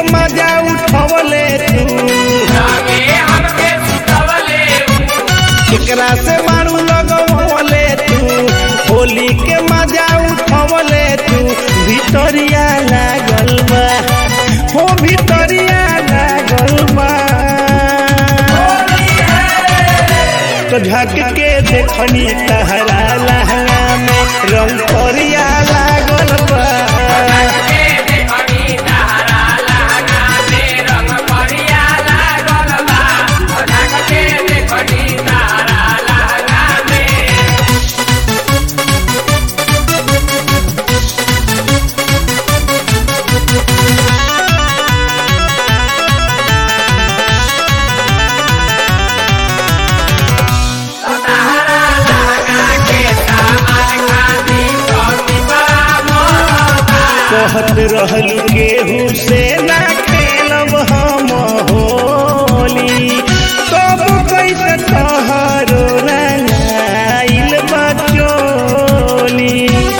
मजा उठवले तू केकरा से मारू लगवले तू होली के मजा उठवले तू भितरिया लागल बा हो भितरिया लागल बा तो झक के देखनी तहरा लहंगा में रंग करिया लागल बा कहत रहलू केहू से ना खेलब हम होली तब कैसे तोहरो रंगाइल बचोली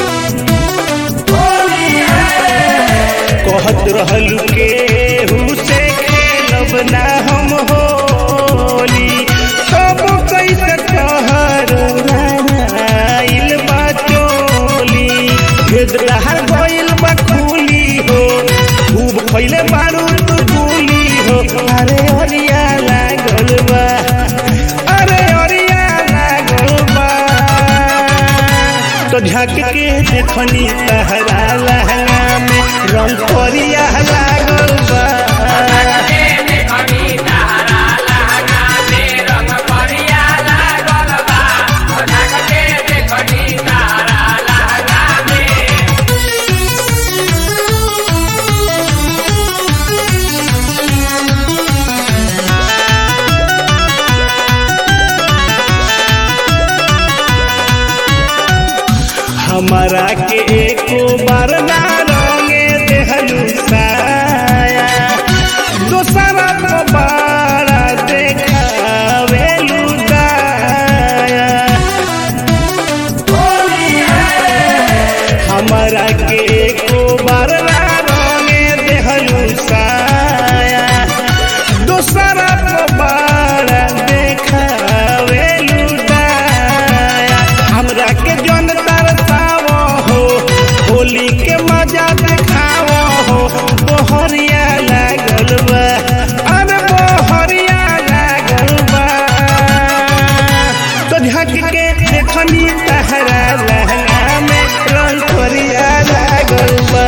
कहत रहलू केहू से खेलब ना हम होली तब कैसे तोहरो रंगाइल बचोली भेद रहर गइल बा खुली हो खूब खइले बारू तू गुली हो अरे अरिया लागल बा अरे अरिया लागल बा तो झक के देखनी तहरा लहंगा में रंग करिया लागल बा हमारा के एको बार ना रंगे देहलू साया दोसरा को बारा देखावेलू दाया हमारा के एको बार ना रंगे देहलू साया दोसरा को बारा देखावेलू दाया हमरा के जन तरसावो हो होली के मजा देखावो हो बोहरिया लागल बा अरे बोहरिया लागल बा तो झक के देखनी तहरा लहंगा में रंग करिया लागल बा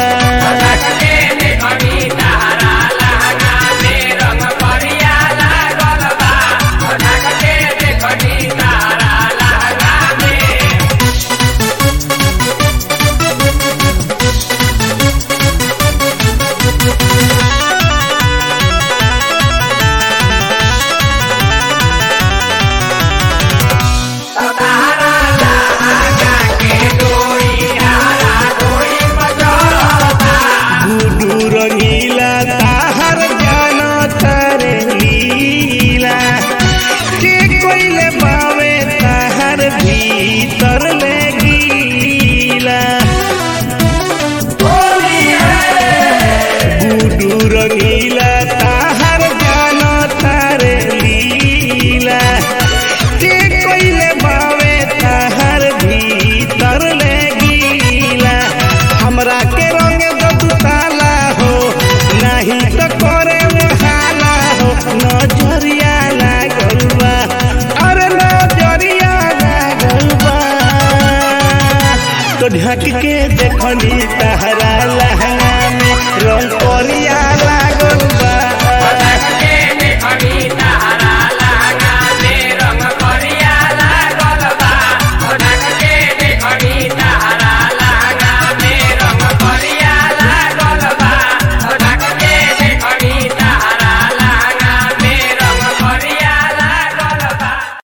गुडू रंगीला ताहर जानो तारे लीला के कोइले बावे ताहर भीतर ले गीला गुडू रंगीला